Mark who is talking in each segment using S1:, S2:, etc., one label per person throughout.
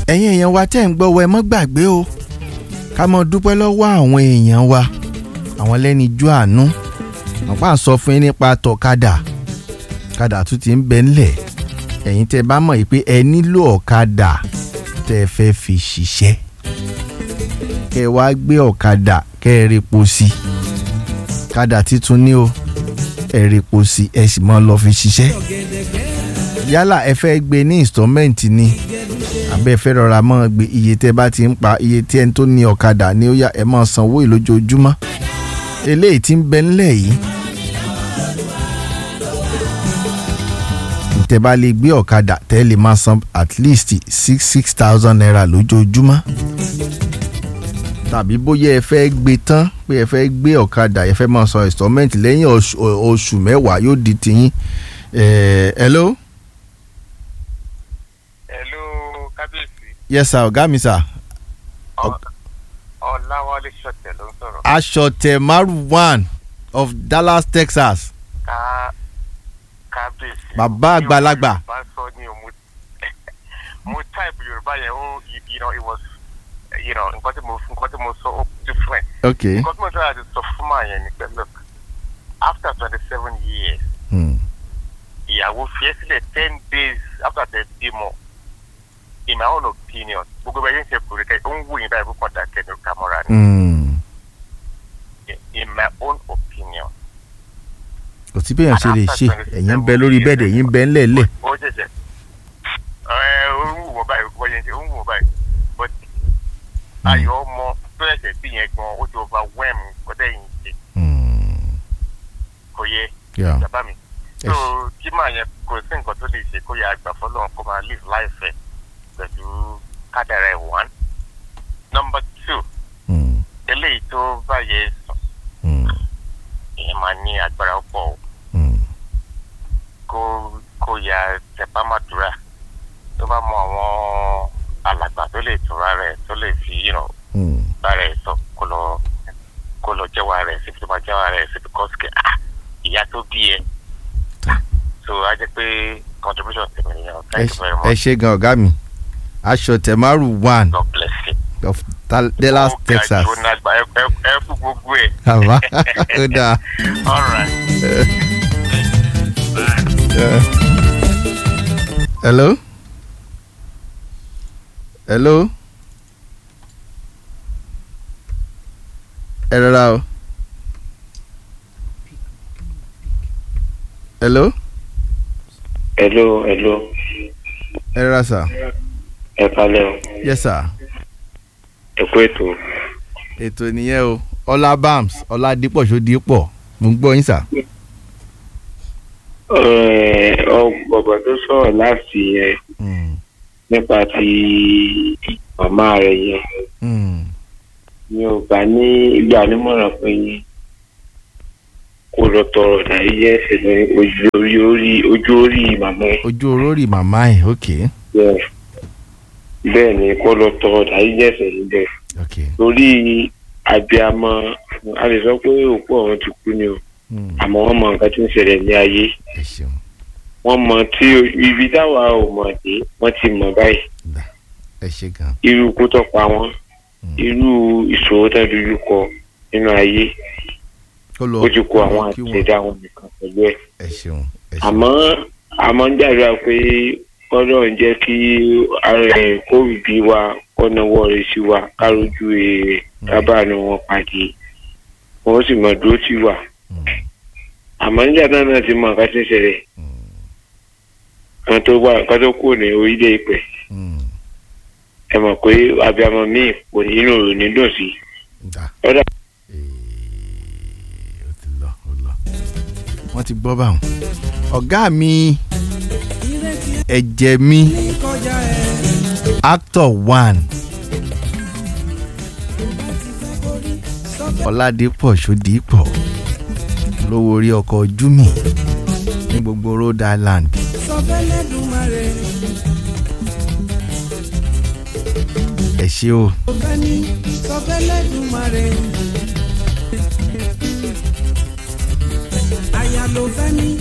S1: ẹ̀yin èèyàn wa tẹ́ ń gbọ́ wa ẹ mọ́ gbàgbé o ká mọ́ dúpẹ́ lọ́wọ́ àwọn èèyàn wa àwọn lẹ́ni jú àánú àpá ń sọ fún yín nípa tọ̀kadà ọ̀kadà tún ti ń bẹ ńlẹ̀ ẹ̀yin tẹ́ bá mọ̀ yìí pé ẹ nílò ọ̀kadà tẹ́ ẹ fẹ́ fi ṣiṣẹ́ kẹ́ ẹ wá gbé ọ̀kadà kẹ́ ẹ repo sí i ọ̀kadà títún ní o ẹ repo sí i ẹ sì mọ́ lọ fi ṣiṣẹ́ yálà ẹ fẹ́ gbé ní installment ni àbẹ́ fẹ́ rọra mọ́ gbé iye tẹ́ bá ti ń pa iye tí ẹni tó ní ọ̀kadà ní ó yá ẹ máa sanwó ìlójoojúmọ́ eléyìí tí ń bẹ ńlẹ̀ yìí tẹ́ bá lè gbé ọ̀kadà tẹ́ lè máa san at least six six thousand naira lójoojúmọ́ tàbí bóyá ẹ fẹ́ gbé tán pé ẹ fẹ́ gbé ọ̀kadà ẹ fẹ́ máa san installment lẹ́yìn oṣù oṣù mẹ́wàá yóò di tiyín ẹ̀ hello.
S2: Hello, kábíyèsí.
S1: yes sir ọ̀gá mi sir.
S2: Ọláwálé Ṣọ̀tẹ̀ ló ń sọ̀rọ̀.
S1: aṣọ̀tẹ̀ maru one of Dallas Texas
S2: Ká kábíyèsí.
S1: Bàbá àgbàlagbà.
S2: Yorùbá sọ ní o mo mo type Yorùbá yẹn ó you- you know it was you know nǹkan tí mo nǹkan tí mo sọ ó different.
S1: ok
S2: Nǹkan tí mo sọ àti sọ fún màá yẹn ni pé look after twenty seven years
S1: hmm.
S2: ìyàwó fi ẹ́ sílẹ̀ ten days after the demo in my own opinion gbogbo ẹ̀yìn ṣe kúrò kẹ́ ó ń wù yín báyìí kó kàn dákẹ́ ní kámọ́ra ni.
S1: Hmm.
S2: in my own opinion.
S1: kò sí bẹ́ẹ̀ ṣe lè ṣe ẹ̀yin ń bẹ lórí bẹ́ẹ̀dì ẹ̀yin ń bẹ ńlẹ̀ẹ́lẹ̀
S2: ó jẹjẹ ẹ ó ń wù wọ́n báyìí ó yẹn ó ń wù wọ́n báyìí but ayọ̀ ọmọ tó ẹ̀jẹ̀ bí yẹn gan ó ti overwhelm kọ́tẹ́ yìí ṣe
S1: Hmm.
S2: kò yẹ
S1: Yeah.
S2: bàbá mi.
S1: Yes.
S2: so kí màá yẹn kò sí nǹkan tó lè ṣe kó yẹ àgbà fọlọ́run kó máa live life ẹ̀ pẹ̀lú kádàrá ẹ̀ one. number two
S1: Hmm.
S2: eléyìí tó bá yẹ sùn
S1: Hmm.
S2: ìyẹn máa ní agbára pọ̀ o.
S1: Hmm.
S2: kó kó ya tẹpámàdúrà tó bá mọ àwọn alàgbà tó lè tura rẹ̀ tó lè fi you know,
S1: Hmm.
S2: bá rẹ̀ sọ kó lọ kó lọ jẹ́wọ́ rẹ̀ síbi tó bá jẹ́wọ́ rẹ̀ síbi kọ́sìkì ah ìyá tó bí ẹ so a jẹ́ pé contribution tèmi nìyẹn o.
S1: ẹ
S2: thank you very
S1: ẹ
S2: much
S1: ṣe gan ọ̀gá mi aṣọ̀tẹ̀ maru one
S2: God bless you.
S1: of Tal- Dallas
S2: Ó ga
S1: Texas
S2: jù, ó nàgbà, ẹ ẹ ẹ fún gbogbo ẹ.
S1: àbá ó dáa.
S2: all right.
S1: Yeah. hello hello ẹ rọra o hello
S3: hello hello
S1: ẹ rọra sir
S3: ẹ kalẹ o
S1: yes sir
S3: ẹ kú ètò
S1: ètò nìyẹn o ọlá bams ọlá dípọ̀ ṣó dípọ̀ mo ń gbọ́ yín sir.
S3: ọgbọgbọ tó sọ̀rọ̀ láti yẹn
S1: Mm,
S3: nípa ti màmá rẹ̀ yẹn
S1: mm,
S3: mi ò bá ní ìgbà nímọ̀ràn pé kó lọ tọrọ dàrí yẹ ẹsẹ̀ ní ojú orí orí ojú orí màmá ẹ̀
S1: ojú orórì màmá ẹ̀ ok
S3: bẹ́ẹ̀ bẹ́ẹ̀ ni kó lọ tọrọ dàrí yẹ ẹsẹ̀ níbẹ̀
S1: ok
S3: torí àbíamọ a lè sọ pé òkú ọ̀run ti kú ni o
S1: mm,
S3: àmọ́ wọ́n mọ nǹkan tí ń ṣẹlẹ̀ ní ayé
S1: ẹ ṣeun
S3: wọ́n mọ tí ibi táwa ò mọ̀ dé wọ́n ti mọ̀ báyìí
S1: dá ẹ ṣe gan
S3: irú ikú tó pa wọ́n
S1: Mm.
S3: irú ìṣòro tó dojú kọ nínú ayé
S1: ó lọ
S3: ó ti kó àwọn
S1: kí wọn.
S3: àtẹ̀dá wọn nìkan pẹ̀lú ẹ̀
S1: ẹ ṣeun ẹ ṣeun
S3: àmọ́ àmọ́ ń dàgbà pé kọ́dọ̀ ń jẹ́ kí ara ẹ̀ kóòbí wa kọ́nàwọ́ rẹ̀ sí wa kárójú èrè kábàánù wọn pàdé wọ́n sì mọ̀ dúró sí wa
S1: Mm,
S3: àmọ́ nígbà náà náà ti mọ nǹkan tí ń ṣẹlẹ̀
S1: mm,
S3: kan tó wà kan tó kù ní orílẹ̀ ìpẹ́
S1: mm,
S3: ẹ mọ̀ pé abiyamọ míì kò ní inú rò ní dùn sí
S1: dá.
S3: Ọ̀dà.
S1: Ee, ó ti lọ ó lọ wọ́n ti gbọ́ báwọn. ọ̀gá mi ẹ̀jẹ̀ mi actor one ọ̀làdìpọ̀ ṣòdìpọ̀ lówó orí ọkọ̀ júmì ní gbogbo Rhode Island. ẹ ṣé o.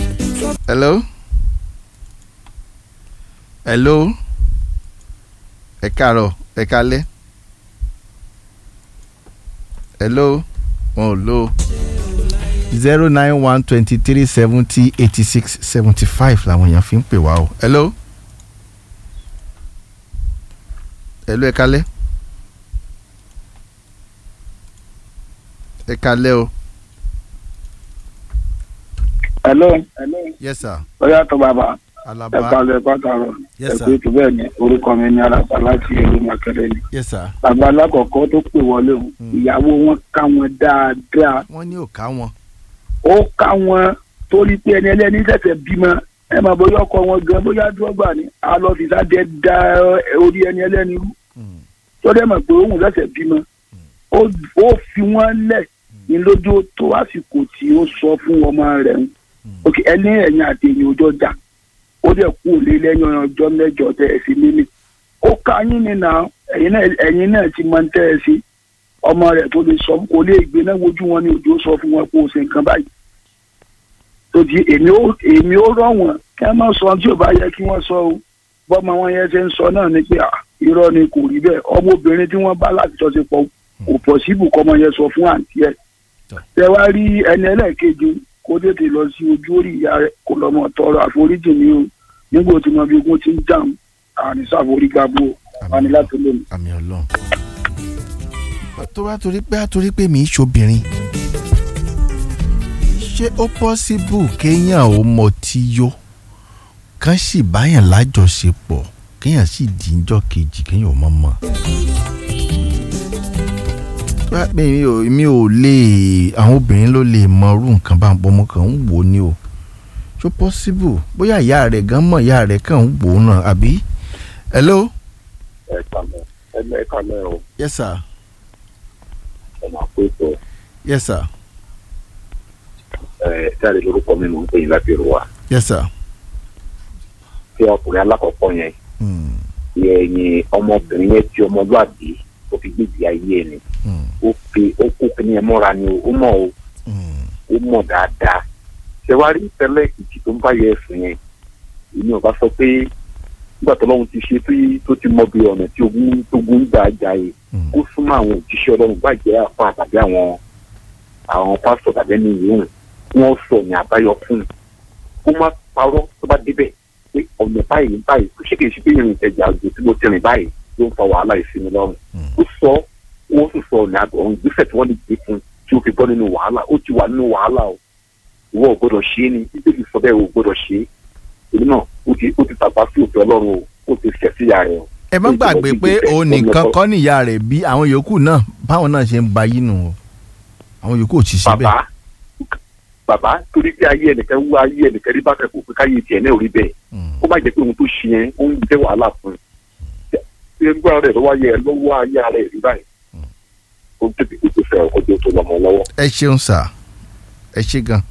S1: hello hello ẹ káàárọ̀ ẹ kálẹ́ hello wọn ò lo zero nine one twenty three seventy eighty six seventy five làwọn èèyàn fi ń pè wá o hello hello ẹ kálẹ́ ẹ kálẹ́ o
S4: hello
S1: yes sir
S4: ó yàtọ̀ bàbá ẹ
S1: alaba
S4: kalẹ̀ pàtàkì
S1: Yes,
S4: ẹ
S1: sir.
S4: pé tó bẹ́ẹ̀ ni orúkọ mi ní alàgbà láti ìlú makẹrẹ ni
S1: yes sir
S4: bàbá alákọ̀ọ́kọ́ tó pè wọlé o ìyàwó wọn ká wọn dáadáa
S1: wọ́n ní òkà wọn
S4: ó ká wọn torí pé ẹni ẹlẹ́ni ṣẹ̀ṣẹ̀ bímọ ẹ máa bóyá ọkọ wọn gan bóyá dúrọ́gbà ni a lọ fi sáde da orí ẹni ẹlẹ́ni rú
S1: Mm.
S4: tó dẹ̀ mọ̀ pé òun ṣẹ̀ṣẹ̀ bímọ ó ó fi wọ́n lẹ̀ ní lójú tó àsìkò tí ó sọ fún ọmọ rẹ̀ ń ok ẹni ẹ̀yìn àti èyàn ọjọ́ jà ó dẹ̀ kú òlé lẹ́yìn ọjọ́ mẹ́jọ tẹ̀ ẹ̀ sí nílé ó ká yín ni nà ẹ̀yin náà ẹ̀yin náà ti máa ń tẹ́ ẹ sí ọmọ rẹ̀ tó lè sọ kò lè gbé náà wojú wọn ní òjò sọ fún wọn kó o ṣe nǹkan báyìí tó di èmi ó èmi ó rọ̀ wọ́n kí wọ́n má sọ tí ò bá yẹ kí wọ́n sọ o bọ́mọ wọn yẹn ṣe ń sọ náà ni pé à, irọ́ ni kò rí bẹ́ẹ̀ ọmọbìnrin tí wọ́n bá láti jọ ṣe pọ̀ kò pọ̀ síbù kọ́mọ yẹn sọ fún àǹtí ẹ̀ tẹ wá rí ẹni ẹlẹ́ẹ̀kejì kó tètè lọ sí ojú orí ìyá rẹ̀ kó lọ mọ tọrọ àforíjì ní o nígbà tí mo bí ogun ti ń dáhùn àní sàforígbàbò wani láti lónìí.
S1: àmì ọlọ́run tó bá torí pé àtorí pé mi í ṣobìnrin ṣé ó pọ́síbù kéèyàn ó mọtí yó kán sì báyàn lájọṣepọ̀ kéèyàn sì díjọ́ kejì kéèyàn ò mọ̀ mọ́ Wá, mi ò mi ò lè àwọn obìnrin ló lè mọ irú nǹkan bá ń pọ̀ ọmọ kan ń wò ó ní o ṣó pọ́síbù bóyá ìyá rẹ̀ gan mọ̀ ìyá rẹ̀ kàn ń wò ó náà àbí hello
S2: ẹ kàlẹ́ ẹ ẹ kàlẹ́ o
S1: yes sir
S2: ẹ máa pé tó
S1: yes sir
S2: ẹ jáde lórúkọ mi mò ń pè yín láti rò wá
S1: yes sir.
S2: tí ọkùnrin alákọ̀ọ́kọ́ yẹn
S1: Mm,
S2: ẹ̀yìn ọmọbìnrin yẹn tí ọmọlúàbí ó fi gbèjì ayé ẹ̀ ni
S1: mm,
S2: ó fi ó kó kíní ẹ mọ́ra ni o ó mọ̀ o
S1: mm,
S2: ó mọ̀ dáadáa ṣé wàá rí tẹ́lẹ̀ ìjì tó ń bá yẹ ẹ̀sùn yẹn èmi ò bá sọ pé nígbà tó lọ́run ti ṣe tó- tó ti mọ bí ọ̀nà tí ogun tó gún gbà jà yìí
S1: mm.
S2: ó súnmọ́ àwọn òjíṣẹ́ ọlọ́run gbàjẹ́ àfa tàbí àwọn àwọn pásítọ̀ tàbí ẹni yòówù kí wọ́n sọ ní àbáyọ fún un kó má parọ́ tó bá débẹ̀ pé ọ̀nà báyìí báyìí kò ṣe kì í ṣe pé ìrìn ìtẹ̀jà àjò tí mo ti rìn báyìí ló ń fa wàhálà ìsinmi lọ́rùn ó sọ wọ́n sì sọ ọ̀nà àgbọ̀ ọ̀hún ìgbésẹ̀ tí wọ́n lè gbé fún un tí ó fi bọ́ nínú wàhálà ó ti wà nínú wàhálà o ìwọ ò gbọdọ̀ ṣe é ni bíbélì sọ bẹ́ẹ̀ ò gbọdọ̀ ṣe é èmi náà ó ti ó ti tàpá sí òfin ọlọ́run o ó ti ṣẹ̀ sí ìyá rẹ̀ o
S1: ẹ má gbàgbé pé òun nìkan kọ́ níyà rẹ̀ bí àwọn yòókù náà báwọn náà ṣe ń ba yín nù o àwọn yòókù ò ti ṣe bẹ́ẹ̀.
S2: bàbá bàbá torí pé ayé ẹnìkan wú ayé ẹnìkan rí bákan kò pé káyé tiẹ̀ náà ò rí bẹ́ẹ̀
S1: Mm,
S2: ó má jẹ́ pé ohun tó ṣe yẹn ó ń jẹ́ wàhálà fún un ṣé gbọ́dọ̀ rẹ̀ lọ́wọ́ ayé ẹ lọ́wọ́ ayé rẹ̀ rí báyìí ó tètè tètè fẹ́ ọkọ̀ tó lọ́mọ lọ́wọ́.
S1: ẹ ṣeun sà ẹ ṣe gan.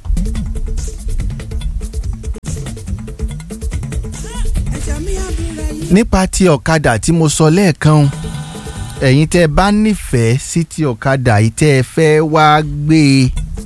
S1: nípa ti ọ̀kadà tí mo sọ lẹ́ẹ̀kan o, ẹ̀yin tẹ́ ẹ bá nífẹ̀ẹ́ sí ti ọ̀kadà yìí tẹ́ ẹ fẹ́ wá gbé e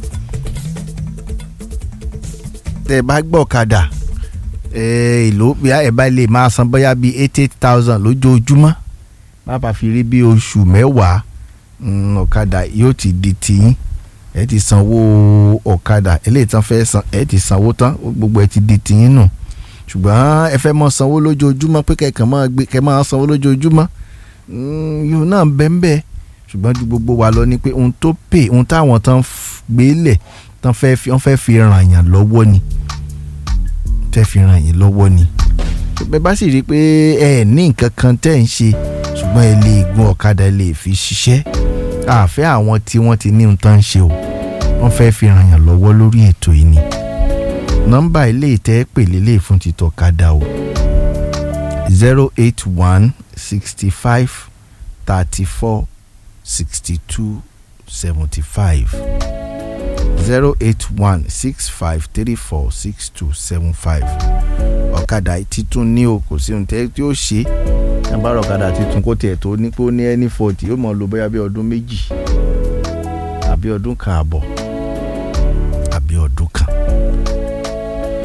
S1: tẹ́ ẹ bá gbọ́ ọ̀kadà ẹ ìlú bíi ẹ bá lè máa san bóyá bíi eight eight thousand lójoojúmọ́ bàbá fi rí bí oṣù mẹ́wàá mm, ọ̀kadà yóò ti di tiyín ẹ ti sanwó ọ̀kadà eléyìí tán fẹ́ san ẹ ti sanwó tán gbogbo ẹ ti di tiyín nù ṣùgbọ́n ẹ fẹ́ mọ sanwó lójoojúmọ́ pé kẹ̀kẹ́ máa gbé kẹ́ máa sanwó lójoojúmọ́ mm, yóò náà bẹ́ẹ̀ bẹ́ẹ̀ ṣùgbọ́n ju gbogbo wa lọ ni pé ohun tó pè ohun táwọn tán f- gbé lẹ̀ tán fẹ́ fi wọ́n fẹ́ fi ràn yàn lọ́wọ́ ni tẹ́ fi ràn yín lọ́wọ́ ni bẹ́ẹ̀ bá sì rí i pé ẹ ní nǹkan kan tẹ́ ń ṣe ṣùgbọ́n ẹ lè gun ọ̀kadà ẹ lè fi ṣiṣẹ́ àfẹ́ àwọn tí wọ́n ti ní ohun tán ń ṣe o wọ́n fẹ́ fi ràn yàn lọ́wọ́ lórí ètò yìí ni nọ́mbà ilé ìtẹ́ pè lélẹ̀ fún títọ́ kadà o zero eight one sixty five thirty four sixty two seventy five zero eight one six five three four six two seven five ọ̀kadà títún ní o kò sí ohun tẹ́ tí ó ṣe ẹ bá rọ ọ̀kadà títún kó tiẹ̀ tó ní pé ó ní ẹni fọ́ọ̀tì yóò mọ̀ lò bóyá bí ọdún méjì àbí ọdún kan àbọ̀ àbí ọdún kan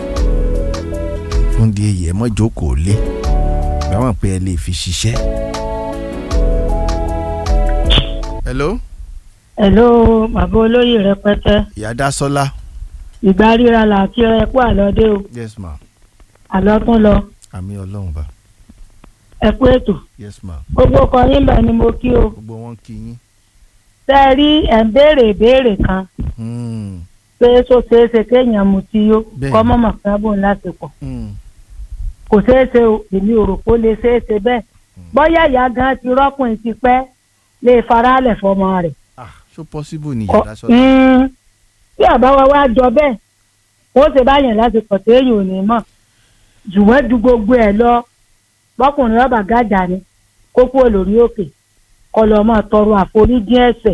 S1: fún di èyí ẹ mọ́ jókòó lé báwọn pé ẹ lè fi ṣiṣẹ́ hello
S5: Hello, bàbá olóyè rẹpẹtẹ.
S1: ìyá dásọ́lá
S5: Ìgbà ríra là kí ẹ kú àlọ́dé o.
S1: yes ma
S5: Àlọ́ tún lọ.
S1: àmì ọlọ́run bá
S5: Ẹ kú ètò.
S1: yes ma
S5: Gbogbo ọkọ yín bẹ̀ ni mo kí o.
S1: gbogbo wọn kí yín
S5: Tẹ́ ẹ rí ẹ̀ ń béèrè ìbéèrè kan
S1: Hmm,
S5: pé tó ṣeé ṣe kéèyàn mutí yó
S1: Bẹ́ẹ̀ni.
S5: kọ́ mọ̀mọ́ kan bò ń lásìkò.
S1: hmm,
S5: Kò ṣeé ṣe o, èmi ò rò pé ó lè ṣeé ṣe bẹ́ẹ̀. Bọ́yá ìyá gan ti rọ́kùnrin ti pẹ́ lè faralẹ̀ fọmọ rẹ̀.
S1: ah so possible ni ìyá
S5: Kọ-
S1: dásọ́lá
S5: Mm, Bí àbáwá wa jọ bẹ́ẹ̀, wọ́n ṣe báyẹn lásìkò téèyàn ò ní mọ̀. Jùwọ́n ju gbogbo ẹ̀ lọ bọ́kùnrin ọba gàjà ni kó kúrò lórí òkè kó lọ máa tọrọ àforíjì ẹ̀ṣẹ̀.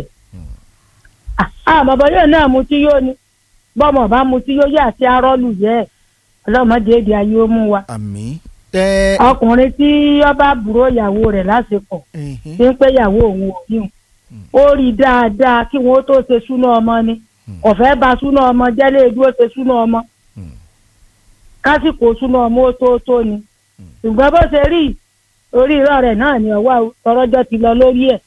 S5: àmọ́ bọ́yọ̀ náà mutí yóò ní bọ́mọ̀ bá mutí yóò yà sí arọ́lù yẹ ẹ̀ ọlọ́mọdé èdè ayé ó mú wa.
S1: àmì ẹ
S5: ọkùnrin tí ọba bùrọ̀ ìyàwó rẹ̀ lásìkò
S1: ẹhìn,
S5: tí ń pé ìyàwó òun ò yíun ó rí i dáadáa kí wọn ó tó ṣe súná ọmọ ni kò fẹ́ ba súná ọmọ jẹ́lé dúró ṣe súná ọmọ
S1: Hmm.
S5: kásìkò súná ọmọ ó tó tó ni ṣùgbọ́n bó ṣe rí orí irọ́ rẹ̀ náà ni ọwọ́ tọrọjọ́ ti lọ lórí ẹ̀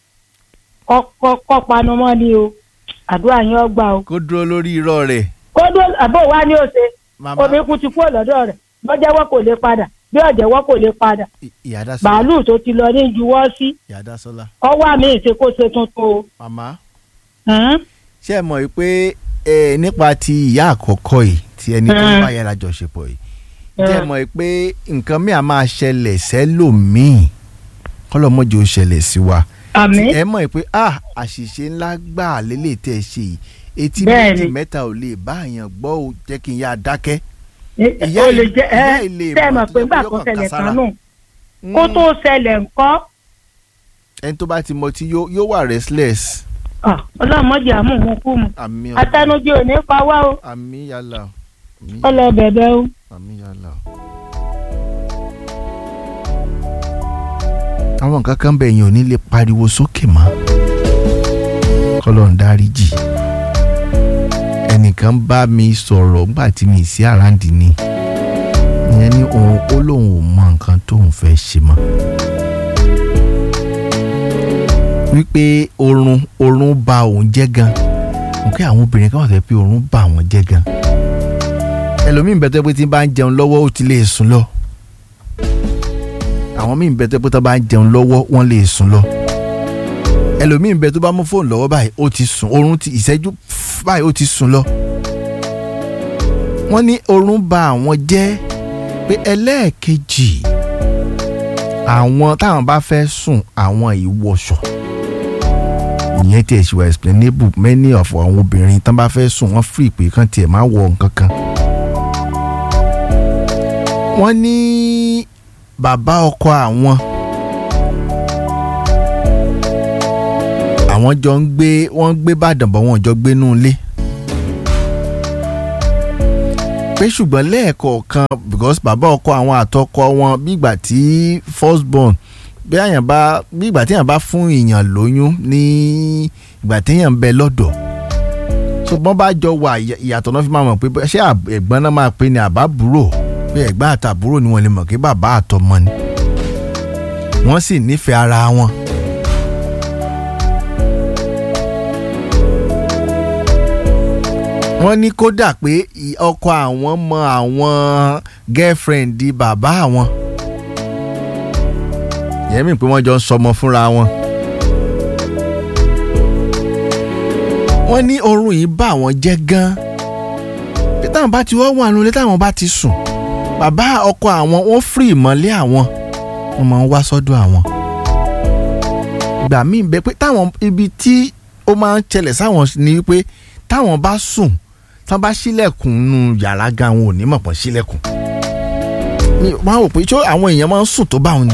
S5: kọ́ panu mọ́ ni o àdúrà yẹn ọgbà o
S1: kó dúró lórí irọ́ rẹ̀
S5: kódó àbò wa ni ó ṣe
S1: màmá
S5: omi kú ti kúrò lọ́dọ̀ rẹ̀ bọ́jẹ́wọ́ kò lè padà bí ọ̀jẹ̀wọ́ kò lè padà
S1: ì- ìyá dásọ́lá
S5: bàálù tó ti lọ ní juwọ́ sí
S1: ìyá dásọ́lá
S5: ọwọ́ àmì ìṣekóṣe tuntun o.
S1: màmá
S5: Hmm?
S1: ṣé ẹ mọ̀ pé ẹ nípa ti ìyá àkọ́kọ́ yìí ti ẹni tó ń
S5: Mm.
S1: bá yàrá jọṣepọ̀ yìí ṣé ẹ mọ̀ pé nǹkan mi à máa ṣẹlẹ̀ sẹ́lòmíì kọ́lọ́mọ́jì ó ṣẹlẹ̀ sí wa
S5: àmì
S1: ẹ mọ̀ pé ah àṣìṣe ńlá gbà lélẹ̀ tẹ́ ẹ ṣe yìí etí
S5: Bẹ́ẹ̀ni.
S1: méjì mẹ́ta ò lè bá àyàn gbọ́ ò jẹ́ kí n yá dákẹ́.
S5: ó lè jẹ ẹ
S1: ìyá ilé
S5: tẹ́ ẹ
S1: ìmọ̀
S5: mọ̀
S1: tó
S5: pé
S1: jẹ́
S5: gbà
S1: pé
S5: tó
S1: yóò kàn
S5: ṣẹlẹ̀
S1: kására.
S5: kan nù kó tó ṣẹlẹ̀ ńkọ́
S1: ẹni tó bá ti mọ tí yóò yóò wà restless.
S5: Ah, ọlọ́mọdé àmúhun kú mu
S1: àmì
S5: atẹnujẹ ò ní pa wá o
S1: àmì yàlà àmì
S5: ó lọ bẹ̀bẹ̀ o.
S1: àmì yàlà. àwọn nǹkan kan bẹ̀ yẹn ò ní lè pariwo sókè mọ́ kọ́lọ́n dáríjì ẹnìkan bá mi sọ̀rọ̀ nígbà tí mi sí àràǹdì ni ìyẹn ní òun ó lóun ò mọ nǹkan tóun fẹ́ ṣe mọ́ wípé oorun oorun ba òun jẹ́ gan mo kí àwọn obìnrin kan wà fẹ́ pé oorun bà wọ́n jẹ́ gan ẹlòmíín bẹ́ẹ̀ tó pé tí bá ń jẹun lọ́wọ́ ó ti lè sùn lọ àwọn míín bẹ́ẹ̀ tó pé tó bá ń jẹun lọ́wọ́ wọ́n lè sùn lọ ẹlòmíín bẹ́ẹ̀ tó bá mú fóònù lọ́wọ́ báyìí ó ti sùn oorun ti ìṣẹ́jú pff, báyìí ó ti sùn lọ wọ́n ní oorun bà àwọn jẹ́ pé ẹlẹ́ẹ̀kejì àwọn táwọn bá fẹ́ sùn àwọn ìwọ̀sọ̀ ìyẹn tiẹ̀ ṣì wà explainable many of àwọn obìnrin tán bá fẹ́ sùn wọ́n free pé kán tiẹ̀ má wọ nǹkan kan. wọ́n ní bàbá ọkọ àwọn àwọn jọ ń gbé wọ́n ń gbé bàdàn bọ̀ wọ́n jọ gbé nú ilé. pé ṣùgbọ́n lẹ́ẹ̀kọ̀ọ̀kan because bàbá ọkọ àwọn àtọkọ wọn bí ìgbà tí first born bí àyàn bá bí ìgbà téèyàn bá fún èèyàn lóyún ní ìgbà téèyàn ń bẹ lọ́dọ̀ so bọ́n bá jọ wà ìyà- ìyàtọ̀ náà fi máa mọ̀ pé bó- ṣé àb- ẹ̀gbọ́n náà máa pè ní àbábúrò pé ẹ̀gbọ́n àtàbúrò ni wọ́n lè mọ̀ pé bàbá àtọmọ ni wọ́n sì nífẹ̀ẹ́ ara wọn. wọ́n ní kódà pé ì- ọkọ àwọn mọ àwọn girlfriend di bàbá àwọn ìyẹn mi pé wọ́n jọ ń sọmọ fúnra wọn. wọ́n ní oorun yìí bá àwọn jẹ́ gan-an pé táwọn bá ti wọ́n wà nulẹ̀ táwọn bá ti sùn bàbá ọkọ àwọn wọ́n fìrì ìmọ̀lẹ́ àwọn wọ́n máa ń wá sọ́dọ̀ àwọn. ìgbà míì bẹ pé táwọn ibi tí ó máa ń ṣẹlẹ̀ sáwọn ni wípé táwọn bá sùn táwọn bá ṣílẹ̀kùn nù yàrá gan àwọn ò ní mọ̀ pọ̀ ṣílẹ̀kùn. mi máa ń wò pé ṣé àwọn èèyàn máa ń sùn tó bá wọn ni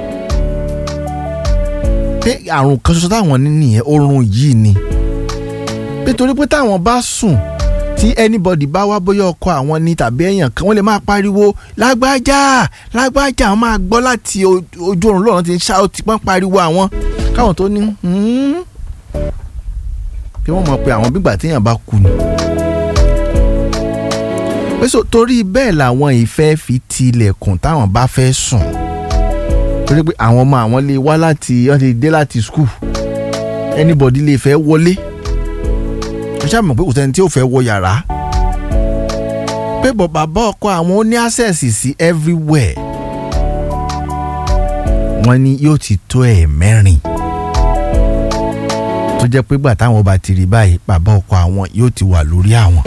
S1: pé àrùn kan ṣoṣo táwọn ní nìyẹn oorun yìí ni nítorí pé táwọn bá sùn tí anybody bá wá bóyá ọkọ àwọn ni tàbí èèyàn kan wọ́n lè máa pariwo lágbájá lágbájá àwọn máa gbọ́ láti o- ojú oorun lọ́run ti ń ṣá ó ti pọ́n pariwo àwọn káwọn tó ní "Hmm." kí wọ́n mọ̀ pé àwọn bígbà téèyàn bá kú ni. pé so torí bẹ́ẹ̀ làwọn ìfẹ́ fi tilẹ̀kùn táwọn bá fẹ́ sùn torí pé àwọn ọmọ àwọn lè wá láti wọ́n ti dé láti skul anybody lè fẹ́ wọlé ó ṣáà mọ̀ pé kò sẹ́ni tí ò fẹ́ wọ yàrá pé bọ̀ bàbá ọkọ àwọn ó ní access sí everywhere wọ́n ní yóò ti tó ẹ̀ mẹ́rin tó jẹ́ pé gbà táwọn bá ti rí báyìí bàbá ọkọ àwọn yóò ti wà lórí àwọn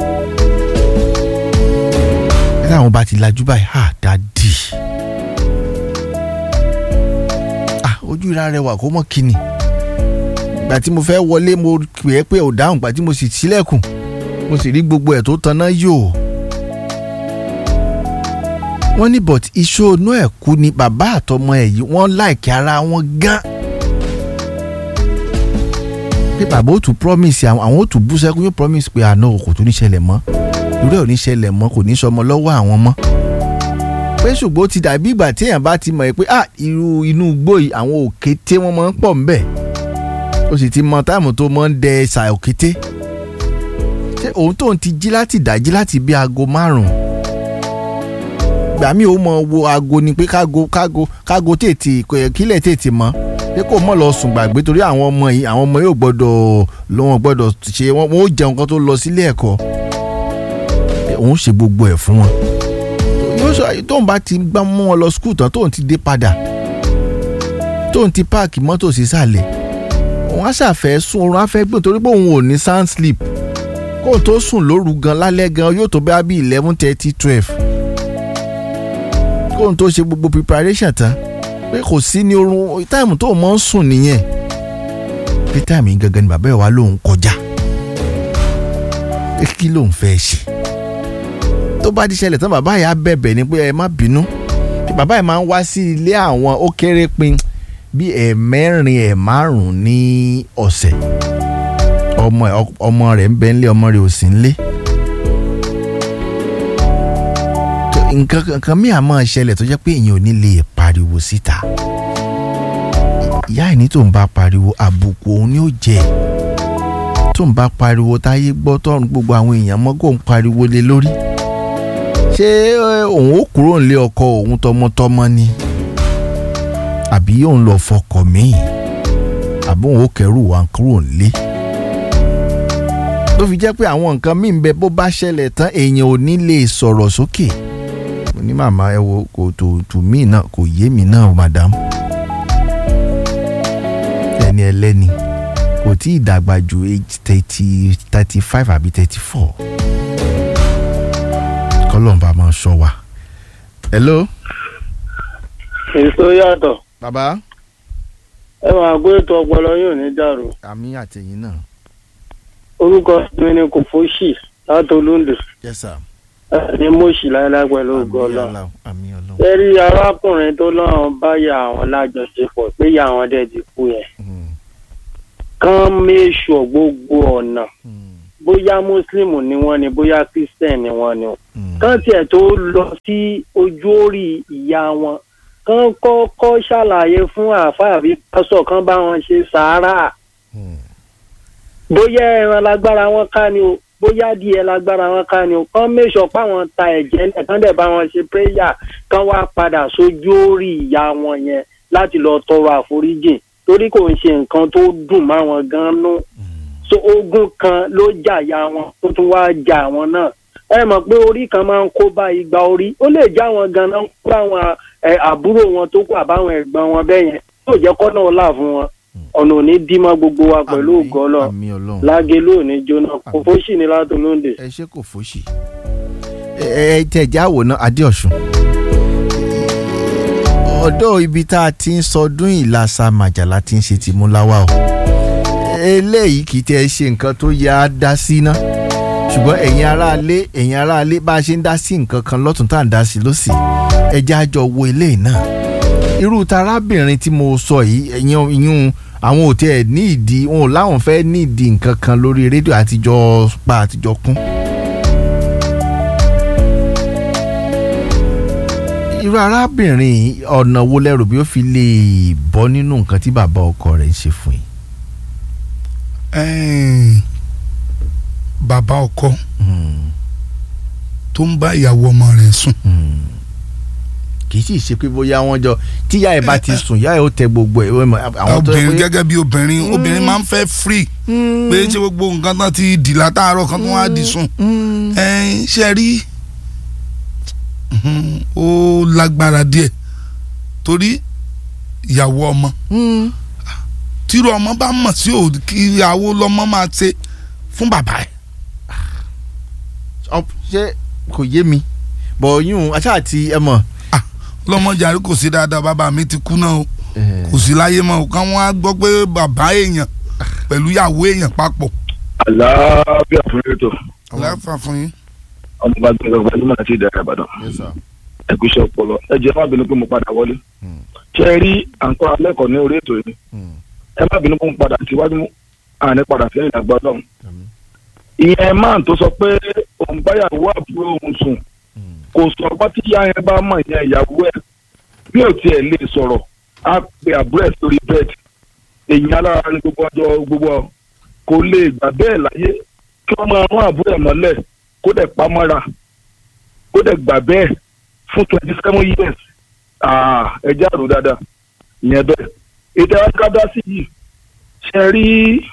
S1: bí táwọn bá ti lajú báyìí ha dádì ah ojú ìra rẹwà kó mọ̀ kíni ìgbà tí mo fẹ́ wọlé mo pè é pé ò dáhùn ìgbà tí mo sì sílẹ̀kùn mo sì rí gbogbo ẹ̀ tó taná yò wọ́n ní but iṣó inú ẹ̀ kú ni bàbá àtọmọ ẹ̀ yìí wọ́n láìkí ara wọn gan pé bàbá ó tún promise àwọn àwọn ó tún bú sẹ́kún yóò promise pé àná kò tún ní ṣẹlẹ̀ mọ́ irú ẹ̀ ò ní ṣẹlẹ̀ mọ́ kò ní sọmọ lọ́wọ́ àwọn mọ́ pé ṣùgbọ́n ó ti dàbí ìgbà tí èèyàn bá ti mọ̀ pé ah irú inú igbó yìí àwọn òkété wọn máa ń pọ̀ ńbẹ̀ ó sì ti mọ táìmù tó máa ń dẹ ṣà òkété ṣé òun tóun ti jí láti dájí láti bí aago márùn-ún gbà mí ò mọ wo aago ni pé kágo kágo kágo tètè kílẹ̀ tètè mọ́ pé kò mọ̀ lọ sùn gbàgbé torí àwọn ọmọ yìí àwọn ọmọ yóò gbọ́dọ̀ lọ wọn gbọ́dọ̀ ṣe wọn wọn ó jẹun kan tó lọ sílé ẹ̀kọ́ òun ṣe gbogbo ẹ̀ fún wọn yóò sọ tóun bá ti gbá mú wọn lọ skul tán tóun ti dé padà tóun ti páàkì mọ́tò sísàlẹ̀ òun á ṣàfẹ́ sùn oorun á fẹ́ gbé torí pé òun ò ní sound sleep kóun tó sùn lóru gan lálẹ́ gan yóò tó bá bí eleven thirty twelve kóun tó ṣe gbogbo preparation tán pé kò sí ní oorun táìmù tó mọ́ ń sùn nìyẹn pé táìmù yìí gangan ni bàbá ẹ̀ wá lòun kọjá pé kí lòun fẹ́ ṣe tó bá ti ṣẹlẹ̀ tán bàbá yà á bẹ̀bẹ̀ ni pé ẹ má bínú pé bàbá yìí máa ń wá sí ilé àwọn ó kéré pin bí ẹ̀ẹ̀mẹ́rin ẹ̀ márùn-ún ní ọ̀sẹ̀ ọmọ ọmọ rẹ̀ ń bẹ ńlé ọmọ rẹ̀ ò sí ńlé. nǹkan nǹkan míì àmọ́ ṣẹlẹ̀ tó jẹ́ pé èèyàn ò ní lè pariwo síta ìyá ẹ̀ ní tó ń bá pariwo àbùkù òun ni ó jẹ tó ń bá pariwo táyé gbọ́ tọ́run gbogbo àwọn èèyàn mọ́ kó ń pariwo lé lórí ṣé òun ó kúrò nílé ọkọ òun tọmọtọmọ ni àbí òun lọ fọkọ míì àbí òun ó kẹrù wá kúrò nílé tó fi jẹ́ pé àwọn nǹkan míì ń bẹ bó bá ṣẹlẹ̀ tán èèyàn ò ní lè sọ̀rọ̀ sókè. Okay ní màmá ẹ wo kò tó tù mí náà kò yé mi náà madam ẹni ẹlẹ́ni kò tí ì dàgbà ju age thirty thirty five àbí thirty four kọ́lọ́mbà máa sọ wa. hello.
S6: èso yàtọ̀.
S1: bàbá.
S6: ẹ máa gbé ètò ọpọlọ yóò ní dàrú.
S1: àmì àtẹ̀yìn náà.
S6: orúkọ mi ni kò fóṣì láti olóńdè.
S1: yes sir
S6: ní mọ̀ọ́sì láéláé pẹ̀lú ògo ọlọ́run. ẹ rí arákùnrin tó lọ́rùn báyà àwọn lájọṣepọ̀ pé ìyá àwọn dẹ̀ ti kú yẹn. kán méṣù gbogbo ọ̀nà bóyá mùsùlùmí ni wọ́n ni bóyá christian ni wọ́n ni. kán tiẹ̀ tó lọ sí ojú orí ìyá wọn kán kọ́kọ́ ṣàlàyé fún àáfàá àbí pásọ̀ kán bá wọn ṣe sàárà. bóyá ẹran lágbára wọn ká ni o bóyá díẹ̀ lágbára wọn ká ni o kán mẹ́sọ̀ páwọn ta ẹ̀jẹ̀ ńlẹ̀ kán dẹ̀ bá wọn ṣe péyà kán wá padà sójú orí ìyá wọn yẹn láti lọ tọrọ àforíjì torí kò ń ṣe nǹkan tó dùn máwọn gan nú so ogun kan ló jà ya wọn tó tún wá jà wọn náà ẹ mọ̀ pé orí kan máa ń kó bá igba orí ó lè já wọn ganan kó àwọn àbúrò wọn tó kù àbáwọn ẹ̀gbọ́n wọn bẹ́ẹ̀ yẹn yóò jẹ́ kọ́nà ọ̀la fún wọn ọ̀nà òní dímọ́ gbogbo wa pẹ̀lú ògọ́lọ̀ lágélú òní jóná kò fóṣì ní látòlóńdè.
S1: ẹ ṣe kò fóṣì ẹ ẹ tẹ̀já àwòrán adéọ̀sùn ọ̀dọ́ ibi tá a ti ń sọdún ìlàsà màjàlá ti ń ṣe ti mú láwà o eléyìí kì í tẹ́ ẹ ṣe nǹkan tó yá a dá sí ná ṣùgbọ́n ẹ̀yin aráalé ẹ̀yin aráalé bá a ṣe ń dá sí nǹkan kan lọ́tún tá à ń dá sí lọ́sì ẹjẹ́ àjọ wo eléyìí náà irú tarábìnrin tí mo sọ yìí ẹ̀yin ìyún àwọn ò tiẹ̀ ní ìdí wọn ò láwọn fẹ́ ní ìdí nǹkan kan lórí rédíò àtijọ́ pa àtijọ́ kún. irú arábìnrin ọ̀nà wo lẹ́rù bí ó fi lè bọ́ nínú nǹkan tí bàbá ọkọ rẹ̀ ń ṣe fún yìí.
S7: bàbá ọkọ tó ń bá ìyàwó ọmọ rẹ̀ sùn
S1: kì í sì ṣe pé bóyá wọ́n jọ tíyá ẹ̀ bá ti sùn yá ẹ̀ ó tẹ gbogbo ẹ̀ àwọn tó
S7: obìnrin
S1: yẹ pé
S7: gẹ́gẹ́ bí obìnrin obìnrin máa ń fẹ́ free pé ṣé gbogbo nǹkan tán ti dì látàárọ̀ kan tó wá di sùn ẹ̀yin ṣe rí mhm, ó lágbára díẹ̀ torí ìyàwó ọmọ tírú ọmọ bá mọ̀ sí òdì kí ìyàwó lọ́mọ máa ṣe fún bàbá ẹ̀
S1: Ọ- ṣé kò yé mi bọ̀ yún aṣáà àti ẹ mọ̀
S7: lọ́mọ jàre kò sí dáadáa bàbá mi ti kú náà o kò sí láyé mọ́ o káwọn á gbọ́ pé bàbá èèyàn pẹ̀lú ìyàwó èèyàn papọ̀
S2: àlàáfíà fún ètò
S7: láfà fún yín.
S2: ọmọ bá gbẹdọ gbajúmọ̀ àti ìdára ìbàdàn ẹkúṣẹ́ ọpọlọ ẹ jẹ́ má bínú pé mo padà wọlé ṣe é rí àǹkọ́ alẹ́kọ̀ọ́ ní orí ètò yìí ẹ má bínú pé mo padà síwájú àní padà sí ìdàgbà ọlọ́run ìyẹn máà tó sọ pé òun báyàwó àbúrò òun sùn kò sọ ọgbọ́n tí ìyá yẹn bá mọ̀ ìyẹn ìyàwó ẹ̀ bí ò tiẹ̀ lè sọ̀rọ̀ á pe àbúrò ẹ̀ sórí bẹ́ẹ̀dì èyí alára ní gbogbo ọjọ́ gbogbo ọ kò lè gbà bẹ́ẹ̀ láyé kí wọ́n máa rán àbúrò ẹ̀ mọ́lẹ̀ kó dẹ̀ pa mọ́ra kó dẹ̀ gbà bẹ́ẹ̀ fún twenty seven years Ah, ẹ jẹ́ àrò dáadáa ìyẹn bẹ́ẹ̀ ètò ẹ̀ka sí yìí ṣe rí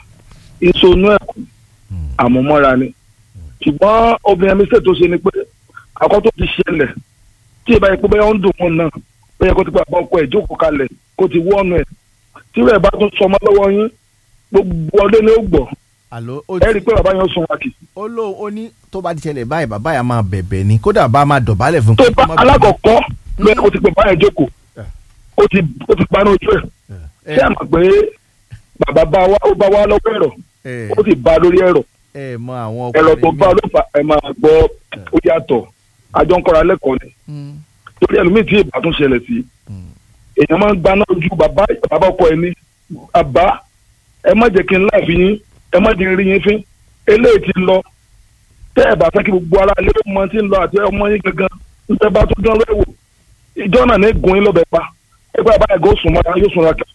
S2: ìsonú ẹ̀kú àmúmọ́ra ni ṣùgbọ́n obìnrin mi ṣètò ṣe ni pé àkọ́ tó ti ṣẹlẹ̀ tí ìbá yẹn pé bẹ́ẹ̀ ó ń dùn wọn náà bẹ́ẹ̀ kó ti pa àbọ̀ ọkọ ẹ̀ jókòó kalẹ̀ kó ti wọ́ọ̀nù ẹ̀ tí rẹ̀ bá tún sọmọ lọ́wọ́ yín gbogbo ọdún ni ó gbọ́
S1: àló ó
S2: ẹ rí i pé bàbá yẹn sún wa kì
S1: ó lóun ó ní tó bá ti ṣẹlẹ̀ báyìí bàbá yà máa bẹ̀bẹ̀ ni kódà bá máa dọ̀bálẹ̀ fún
S2: tó
S1: kó
S2: bá
S1: má bẹ̀bẹ̀.
S2: alákọ̀ọ́kọ́ lóye kó ti pè báyẹn jókòó ó ti ó ti paná ojú ẹ̀
S1: ẹ
S2: ṣé ẹ mọ̀ pé bàbá bá wa ó bá wa lọ́wọ́ ẹ̀rọ
S1: ẹ
S2: ó sì bá a lórí ẹ̀rọ
S1: ẹ mọ àwọn
S2: ẹ̀rọ tó
S1: ọkùnrin
S2: bá ló fà ẹ máa gbọ́ ó yàtọ̀ àjọ ń kọ́ra lẹ́kọ̀ọ́ ni
S1: Mm,
S2: torí ẹlòmíì tí ìbá tún ṣẹlẹ̀ sí
S1: mm.
S2: èèyàn máa ń gbaná ojú bàbá bàbá ọkọ ẹ ní bàbá ẹ má jẹ́ kí n láàfin yín ẹ má jẹ́ n rí yín fín eléyìí ti lọ tẹ́ ẹ bá fẹ́ kí gbogbo ara lé ọmọ tí ń lọ àti ọmọ yín gangan ń tẹ́ bá tún dán lẹ́wọ̀ ìjọ náà ní gun yín lọ́bẹ̀ pa ẹgbẹ́ bàbá ẹ̀gọ́ sùn mọ́ra yóò sùn ra kà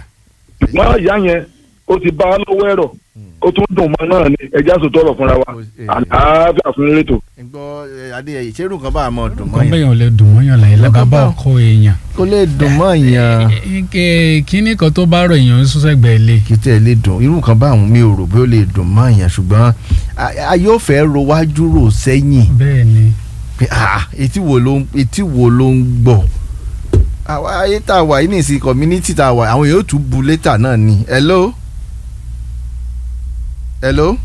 S2: wọ́n ìyá yẹn ó ti bá a lọ́wọ́ ẹ̀rọ ó tún dùn mọ́ náà ni ẹja sòtọ́ ọ̀rọ̀ fúnra wa
S1: Ó- eh.
S2: àlàáfíà fún rétò.
S1: ń gbọ́ ẹ, adéyẹyẹ ṣerú nǹkan bá a mọ̀ dùn mọ́
S8: kan
S1: yẹn
S8: bẹ́yàn lè dùn mọ́yàn láyé
S1: Nǹkan
S8: lábàbá
S1: bá-
S8: ọkọ èèyàn
S1: kó lè dùn mọ́ yẹn
S8: Ẹ- kíní kan tó bá rọ èèyàn ń sọ́sẹ́gbẹ̀ẹ́ lé
S1: kí tẹ̀ lè dùn irú nǹkan bá àwọn mi ò rò bí ó lè dùn mọ́ yẹn ṣùgbọ́n a- a yóò fẹ́ ro wájú rò sẹ́yìn
S8: bẹ́ẹ̀ ni
S1: pé ah etí wo ló ń etí wo ló ń gbọ́ àwa ayé tá a wà yìí nìsín community tá a wà àwọn yóò tún bu létà náà ni hello hello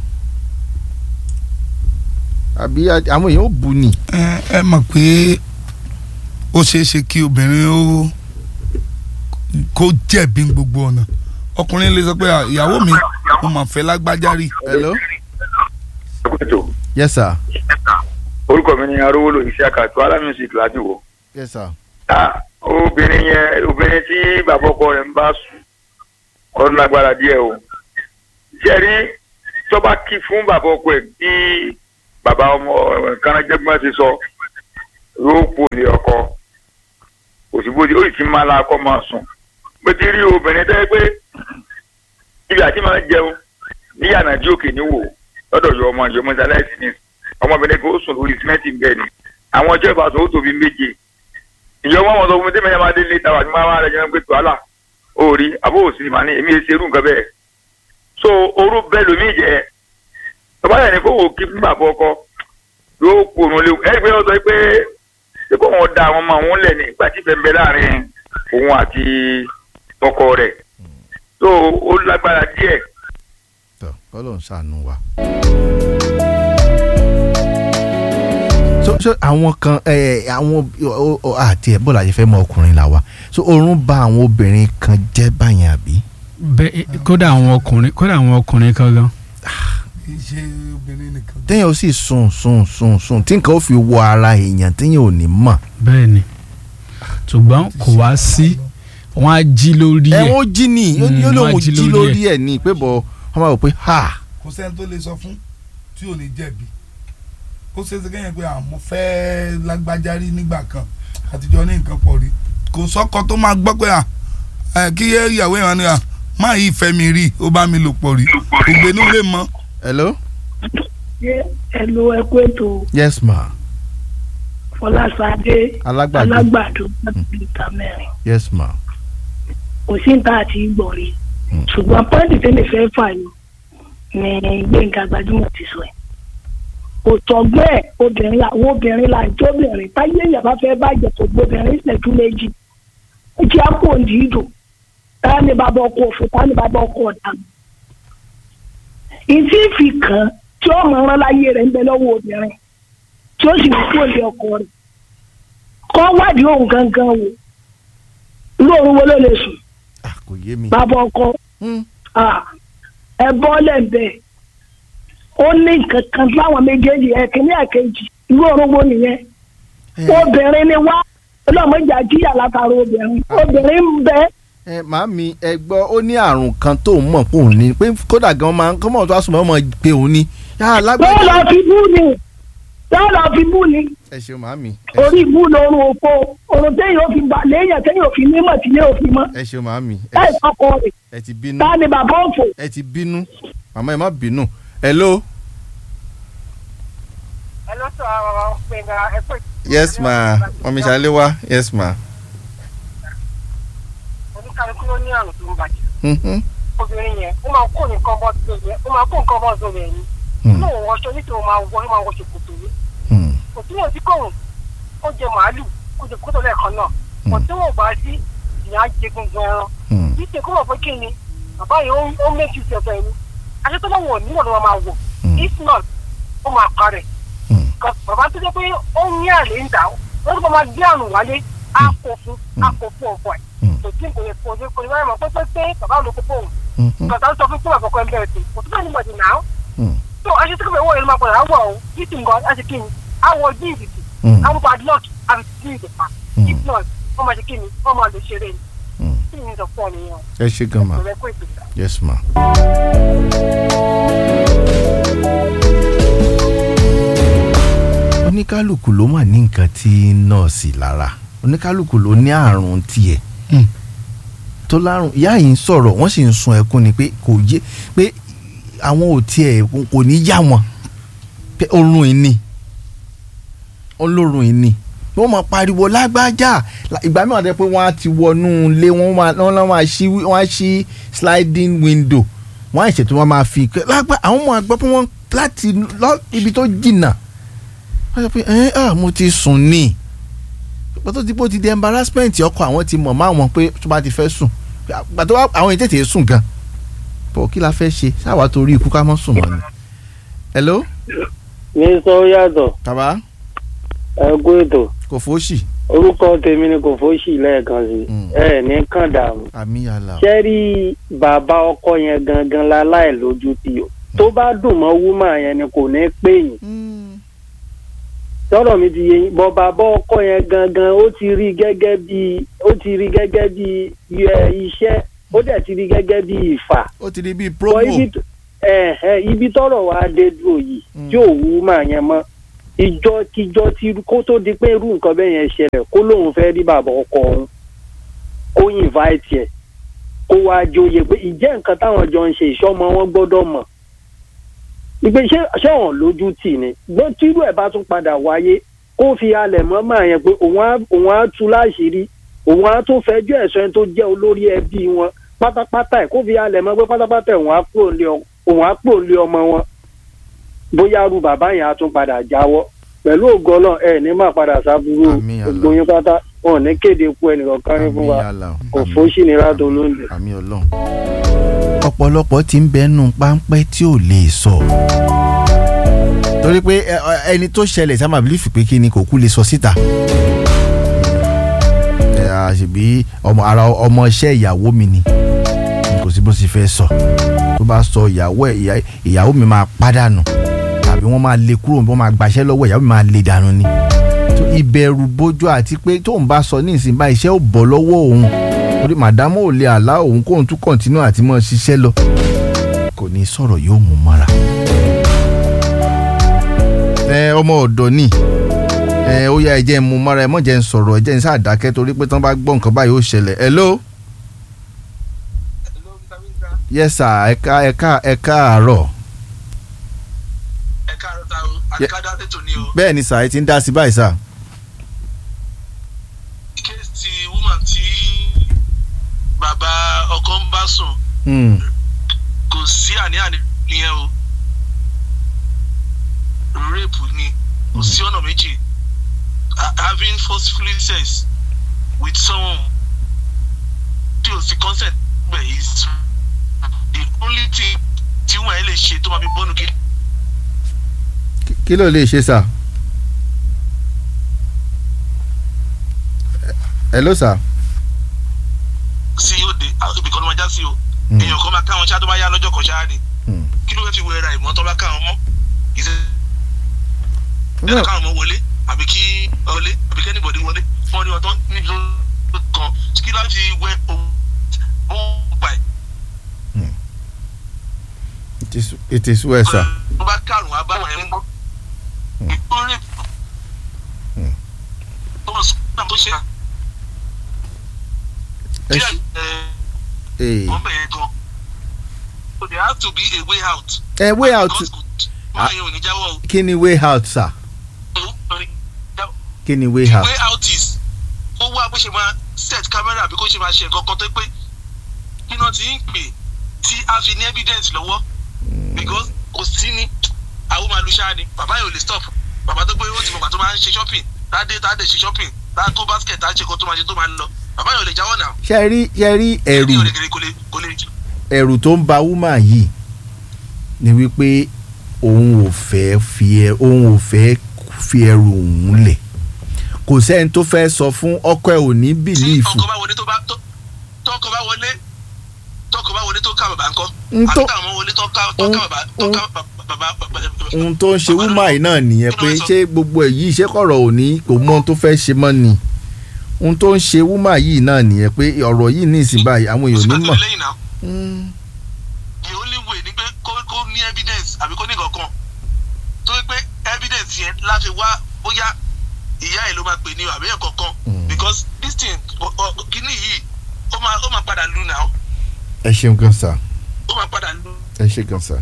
S1: àbí a- àwọn èèyàn ò bu ni.
S7: ẹ ẹ mọ̀ pé ó ṣeé ṣe kí obìnrin ó kó jẹ̀bi ní gbogbo ọ̀nà ọkùnrin lè sọ pé "Ah, ìyàwó mi mo mà fẹ́ lágbájá rí
S1: hello
S2: ètò
S1: yes sir
S2: orúkọ mi ni arówólò iṣẹ́ àkàtú alámísìkì láti wò.
S1: yes sir
S2: ta obìnrin yẹn obìnrin tí bàbá ọkọ rẹ̀ ń bá sùn ọdún lágbára díẹ̀ o jẹ́rí tọ́ba kí fún bàbá ọkọ ẹ̀ bí bàbá ọmọ kanajẹ́gbọ́n ti sọ yóò kú ní ọkọ òsibódì ó sì ti máa la akọ máa sùn pé ti rí obìnrin tẹ́ pé ibi àti máa jẹun ní yànnà jí òkè níwò lọ́dọ̀ yọ ọmọ yọmọ sáláìsì ní ọmọbìnrin kan ó sùn lórí símẹ́ǹtì bẹ́ẹ̀ ni àwọn ọjọ́ ìbáṣọ ó tóbi méje ìjọba wọn sọ fún mi tí mẹ́yà máa dé létà wà ní máa máa rẹ̀ jẹun pé tùwálà òòrí àbó òsì mà ní èmi èsì irú nǹkan bẹ́ẹ̀ so orú bẹ́ẹ̀ lómi jẹ́ bàbá yẹn ni kó wò kí fún bàbá ọkọ yóò kú òun léwu ẹ̀ pé wọ́n sọ pé ṣé kó wọn da àwọn ọmọ òun lẹ̀ ní ìgbà tí ìfẹ́ ń bẹ láàrin òun àti ọkọ rẹ̀ so ó lágbára díẹ̀
S1: tọ kọlọ ń ṣàánú wa. so so àwọn kan ẹ àwọn o- o- àti ẹ bọ́lá yìí fẹ́ mọ ọkùnrin là wa so oorun bá àwọn obìnrin kan jẹ́ báyẹn àbí.
S8: bẹ́ẹ̀ kódà àwọn ọkùnrin kódà àwọn ọkùnrin kan gan
S7: kì í ṣe obìnrin nìkan.
S1: téèyàn ó sì sùn sùn sùn sùn tí nǹkan ó fi wọ ara èèyàn téèyàn ò ní mọ̀.
S8: bẹ́ẹ̀ ni ṣùgbọ́n kò wá sí wọ́n á jí lórí
S1: ẹ
S8: ẹ̀
S1: wọ́n jí ni
S8: Mm,
S1: yóò lóun
S8: wọ́n á jí
S1: jí
S8: lórí
S1: lórí ẹ̀ ní pé bọ̀ wọ́n máa wò pé ha
S7: kò sẹ́ni tó lè sọ fún tí ò ní jẹ̀bi ó ṣe é ṣe kéèyàn pé àmọ́ fẹ́ lágbájá rí nígbà kan àtijọ́ ní nǹkan pọ̀ rí kò sọ́kọ tó máa gbọ́ pé à ẹ, kí ìyàwó ìran ni à má yí ìfẹ́ mi rí ó bá mi lò pọ̀ rí ògbénú lè mọ́
S1: hello
S9: ẹ lo ẹkú ètò
S1: yes ma
S9: fọlásadé
S1: alágbàdo
S9: alágbàdo láti ìta mẹ́rin
S1: yes ma
S9: kò sí ní ta àti ìgbọ̀rí ṣùgbọ́n pọ́ǹtì tẹ́lẹ̀ fẹ́ fà yọ ni gbẹ̀ngà gbajúmọ̀ ti sọ ẹ̀ kò tọ́gbẹ́ ẹ̀ obìnrin àwọn obìnrin là ń jóbìnrin táyé èèyàn bá fẹ́ bàjẹ́ kò gbóbìnrin ìṣẹ́jú méjì ó jẹ́ àpò òǹdí ìdò táà ní bàbá ọkọ òfò táà ní bàbá ọkọ ọ̀dà ìtí ìfì kan tí ó mọ̀ ọ́n láyé rẹ̀ ń bẹ lọ́wọ́ obìnrin tí ó sì wù kó lé ọkọ rẹ̀ kọ́ wádìí òun gangan wò lóorun wo ló lè sùn
S1: Ah, kò yé mi.
S9: bàbá ọkọ
S1: Hmm.
S9: ah, ẹ bọ́ lẹ́ǹbẹ̀ ó ní nǹkan kan láwọn méjèèjì ẹ̀kíní ẹ̀kejì irú orúgbó nìyẹn obìnrin ni wá ọlọ́mọdé àjíyà látara obìnrin obìnrin ń bẹ
S1: ẹ màámi ẹ gbọ́ ó ní àrùn kan tó ń mọ̀ pé òun ní pé kódà gan máa ń kọ́ mọ̀ tó a sùn mọ́ ọmọ pé òun ní. yàrá
S9: yóò
S1: lágbàdo.
S9: lọ fi bú ni yóò lọ fi bú ni
S1: ẹ ṣeun màámi ẹ
S9: orí ibú lorun òfo orun téèyàn ò fi gbà léèyàn téèyàn ò fi mímọ̀ tí yóò fi mọ́
S1: ẹ ṣeun màámi ẹ-
S9: láì sọkọ rẹ̀
S1: ẹ ti bínú
S9: ta ni bàbá òfò
S1: ẹ ti bínú màmá ẹ má bínú. hello.
S10: ẹ lọ sọ ọ gbẹngà ẹ pé.
S1: yes ma mọ̀mí ṣàlẹ́ wá yes ma.
S10: oníkàlùkù ló ní àrùn tó ń bàjẹ́
S1: Mhm.
S10: obìnrin yẹn ó máa kó nǹkan bọ́ sí ẹ̀yẹ ó máa kó nǹkan bọ́ sí ẹ̀yẹ ni inú òun wọṣọ nítorí ó máa wọ ó máa wọṣọ kòtò yìí
S1: Hmm.
S10: kò tí yóò ti kóhùn ó jẹ màálù kó jẹ kótó lẹ́ẹ̀kan náà kò tí wọn ò bá sí ìyá jẹ gungun ẹran
S1: Hmm.
S10: kì í ṣe kó mọ̀ pé kí ni bàbá yìí ó ó méjì sí ọ̀fẹ́ ni aṣọ tó bá wọ̀ níwọ̀n ló máa wọ̀ if not ó máa parẹ́ Because bàbá tó jẹ́ pé ó ní àlè ń dà ó wọ́n tó bá máa gbé àrùn wálé á kó fún á kó fún ọ̀pọ̀ ẹ̀ kò tí kò lè kò lè kò lè wáyé mọ̀ pé pé pé bàbá ló kó fóun kọ̀tà ń sọ fún fún àbọ̀kọ́ ẹgbẹ́ ẹ̀sìn kò tó bá ní bọ̀dì náà tó aṣọ tó kọ̀ wọ́n yẹn ló máa padà wọ̀ ọ́ yìí ti ń gọ́ aṣọ kí ni àwọ̀ jíìsì àwọn padlock àti jíìsì pa if not wọ́n máa ṣe kí ni wọ́n máa lè ṣeré ni kí ni sọ fún ọ nìyẹn
S1: ẹ ṣe gan ma
S10: kò rẹ kó ìpèsè.
S1: yes ma. oníkálukú ló mà ní nǹkan tí nọ́ọ̀sì lára oníkálukú ló ní àrùn tiẹ̀ tó lárùn ìyá yìí ń sọ̀rọ̀ wọ́n sì ń sun ẹkún ni pé kò yé pé àwọn ò tiẹ̀ kò ní yá wọn pé oorun ìní olórun ìní wọ́n máa pariwo lágbájá La- ìgbà mìíràn tẹ́ pé wọ́n á ti wọnú ilé wọ́n máa wọ́n náà máa ṣí wọ́n á ṣí sliding window wọ́n á ṣètò wọ́n máa fi kẹ́- lágbá àwọn ọmọ àgbọ̀ pé wọ́n láti lọ ibi tó jìnnà wọ́n sọ pé ẹ ẹ mo ti sùn ní ìgbà tó ti bó ti di embarrassment ọkọ àwọn ti mọ̀ máa wọn pé tó bá ti fẹ́ sùn ìgbà tó bá àwọn ètè tèè sùn gan bọ̀ kí la fẹ́ ṣe sáwà torí ikú ká mọ́ sùn mọ́ ni. hello
S6: mi sọ yàtọ̀
S1: bàbá
S6: ẹ kú ètò
S1: kò fóṣì
S6: orúkọ tèmi ni kò fóṣì lẹ́ẹ̀kan sí ẹ ní kàn dààmú
S1: àmì yàrá
S6: ṣẹ́rí bàbá ọkọ yẹn gangan láláì lójú tí o tó bá dùn mọ́ wúmà yẹn ni kò ní pè yín tọ́rọ̀ mi ti yé yín bọ́ bàbá ọkọ yẹn gangan ó ti rí gẹ́gẹ́ bí ó ti rí gẹ́gẹ́ bí ẹ, iṣẹ́ ó dẹ̀ ti rí gẹ́gẹ́ bí ìfà
S1: ó ti di bíi
S6: Bọ́
S1: promo
S6: ibi t- ẹ, ẹ, ibi tọ́rọ̀ wa dé dúró yìí tí ò wúmà yẹn mọ́ ìjọ kíjọ tí kó tó di pé irú nǹkan bẹ́ẹ̀ yẹn ṣẹlẹ̀ kó lóun fẹ́ rí bàbá ọkọ òun kó invite ẹ̀ kó wá jóye pé ìjẹ́ nǹkan táwọn jọ ń ṣe ìṣọ́mọ wọn gbọ́dọ̀ mọ̀ ìgbé ṣé ṣé wọn lójú tì ní gbọ́n tírú ẹ̀ bá tún padà wáyé kó fi halẹ̀ mọ́ máa yẹn pé òun á òun á tú láṣìírí òun á tún fẹjọ́ ẹ̀sọ́ ẹni tó jẹ́ olórí ẹbí wọn pátápátá ẹ̀ kó fi halẹ̀ mọ́ pé pátápátá ẹ̀ òun á kúrò lé ọ- òun á kúrò lé ọmọ wọn bóyá ru bàbá yẹn á tún padà jáwọ́ pẹ̀lú ògo Ọlọ́run ẹ̀ ní máa padà sábúrú gbogbo yín pátá wọn ò ní kéde ikú ẹnìkan kan ní fún wa kò fóṣì ní rádò lóńdè.
S1: àmì ọlọ́run. ọ̀pọ̀lọpọ̀ ti ń bẹnu páńpẹ́ tí ò lè sọ. torí pé ẹ, ẹ, ẹni tó ṣẹlẹ̀ sábà bílífì pé kí ni kò kú lè sọ síta. ẹ àṣebí ọmọ ara ọmọ iṣẹ́ ìyàwó mi ni kò sí bó ṣe fẹ́ sọ tó bá sọ ìyàwó ẹ̀ ìyá- ìyàwó mi máa pàdánù tàbí wọ́n máa lé kúrò wọ́n máa gbàṣẹ́ lọ́wọ́ ìyàwó mi máa lé dànù ni tó ìbẹ̀rù bójú àti pé tóun bá sọ ní ìsìn bá iṣẹ́ ò bọ̀ lọ́wọ́ òun torí màdámù ò lè àlá òun kóun tún kọ̀ǹtínú àti mọ́ ṣiṣẹ́ lọ kò ní sọ̀rọ̀ yóò mú mọ́ra. ẹ ọmọ ọ̀dọ́ ni ẹ ó yá ẹ jẹ́ ń mú mọ́ra ẹ mọ̀ jẹ́ ń sọ̀rọ̀ ẹ jẹ́ ń sàdákẹ́ torí pé tán bá gbọ́ nǹkan báyìí ó ṣẹlẹ̀ hello. yes sir ẹ ká ẹ ká ẹ káàárọ̀. bẹ́ẹ̀ ni sà ẹ ti ń dá sí báyìí sà.
S11: ti woman tí bàbá ọkọ ń bá sùn
S1: Hmm.
S11: kò sí àní-àní nìyẹn o rape ni kò sí ọ̀nà méjì Ha- having forcefully sex with someone tí o sì consent bẹ̀ is the only thing tí wọ́n ẹ̀ lè ṣe tó máa fi bọ́nu kí
S1: Kí- kí ló lè ṣe sà. hello sà.
S11: sí òde ibì kan ló máa já sí o
S1: Hmm.
S11: èèyàn kan máa káwọn ṣáà tó bá yá lọ́jọ́ kan ṣáà ni
S1: Hmm.
S11: kí ló fẹ́ fi wẹ̀ra ìmọ̀ tó bá káwọn mọ́ ìṣe ẹ̀rọ káwọn ọmọ wọlé àbí kí wọlé àbí kẹ́ni bọ̀dé wọlé wọ́n ní ọtọ́ níbi tó kan kí láti wẹ ohun ó pa ẹ̀
S1: it is it is well sà.
S11: tó bá kárùn ún abáwọn ẹ̀ ń gbọ́ ìkórè tó ń sọ tó ṣe
S1: ẹ
S11: díẹ̀
S1: ṣe-
S11: ẹ̀
S1: ee.
S11: wọ́n bẹ̀rẹ̀ gan so there has to be a way out.
S1: ẹ way out
S11: wọ́n yẹn ò ní jáwọ́ o.
S1: kí ni way out sà. kí ni way out.
S11: way out is ó wá bó ṣe máa set camera àbí kó ṣe máa ṣe nǹkan kan tó pé kí náà ti ń pè tí a fi ní evidence lọ́wọ́ because kò sí ní àwọn máa lu ṣáà ni bàbá yóò lè stop bàbá tó pé ó ti mọ̀gbà tó máa ń ṣe shopping tádé tádé ṣe shopping tá kó basket tá ṣe kó tó máa ṣe tó máa lọ bàbá yóò lè jáwọ́ náà.
S1: ṣe rí ṣe rí ẹ̀rù
S11: kò lè kò lè kò lè
S1: ẹ̀rù tó ń ba woman yìí ni wípé òun ò fẹ́ fi ẹ òun ò fẹ́ fi ẹrù òun lẹ̀ kò sẹ́ni tó fẹ́ sọ fún ọkọ ẹ̀ ò ní bìlíìfù
S11: ọkọ bá wọlé tó bá tó tọkọ bá wọlé tọkọ bá wọlé tó ká bàbá ńkọ́
S1: N tó-
S11: àbí táwọn ọmọ wọlé tó ká tó ká bàbá tó ká bàbá bàbá
S1: ohun tó ń ṣe woman yìí náà nìyẹn pé ṣé gbogbo ẹ̀ yìí ṣé kọ̀rọ̀ ò ní kò mọ ohun tó fẹ́ ṣe mọ́ ni ohun tó ń ṣe woman yìí náà nìyẹn pé ọ̀rọ̀ yìí ní ìsìn báyìí àwọn èèyàn ò ní mọ̀.
S11: lẹ́yìn náà the only way ni pé kó kó ní evidence àbí kó ní kankan tó yẹ pé evidence yẹn láfi wá bóyá ìyá ẹ̀ ló máa pè ní o àbí ẹ̀ kankan because this thing ọ- ọ- kíní yìí ó máa ó máa padà lu náà
S1: ẹ ṣeun gan sa
S11: ó máa padà lu
S1: ẹ ṣe gan sa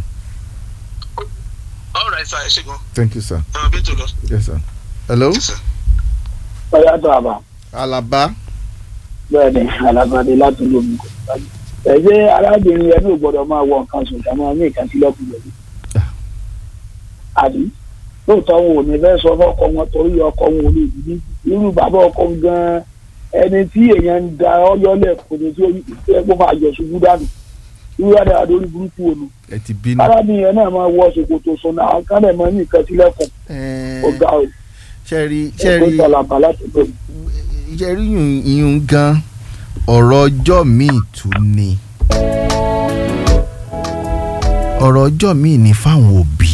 S11: all right sir ẹ ṣe gan
S1: thank you sir
S11: ẹ máa bí tó lọ.
S1: yes sir hello
S4: ọ̀yá tó àbá
S1: alaba
S4: bẹ́ẹ̀ ni alábàdé láti lómi kò sáájú. ẹ̀jẹ̀ arábìnrin ẹni ò gbọ́dọ̀ máa wọ nǹkan sùn ká máa ní nǹkan sílẹ̀ kù lẹ́yìn. àbí lóòótọ́ wọn ò ní fẹ́ sọ fọ́kọ wọn torí ọkọ wọn ò lè dìbí irú bàbá ọkọ gan-an ẹni tí èèyàn ń da ọyọ́lẹ̀ kò ní tí ó yẹ kó máa yọ ṣubú dànù irú rẹ̀ àdó orí burúkú ònu.
S1: ẹ ti bínú.
S4: arábìnrin yẹn náà máa wọ ṣòkòtò sùn náà kán lè máa ní nǹkan sílẹ̀ kù. ọ̀gá o
S1: ṣẹ́rí
S4: ẹ̀kọ́
S1: ṣẹ́rí
S4: ìtàlàbà láti bẹ̀rẹ̀.
S1: ṣẹ́rí yùn- ìyún gan ọ̀rọ̀ ọjọ́ míì tún ni ọ̀rọ̀ ọjọ́ míì ni fáwọn òbí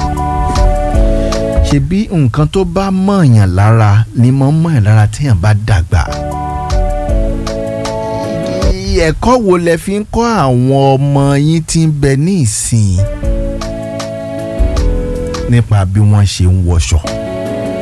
S1: ṣebí nǹkan tó bá mọ̀ọ̀yàn lára ni mọ̀ ń mọ̀ọ̀yàn lára téèyàn bá dàgbà ẹ̀kọ́ wo lẹ fi ń kọ́ àwọn ọmọ yín tí ń bẹ ní ìsìn nípa bí wọ́n ṣe ń wọṣọ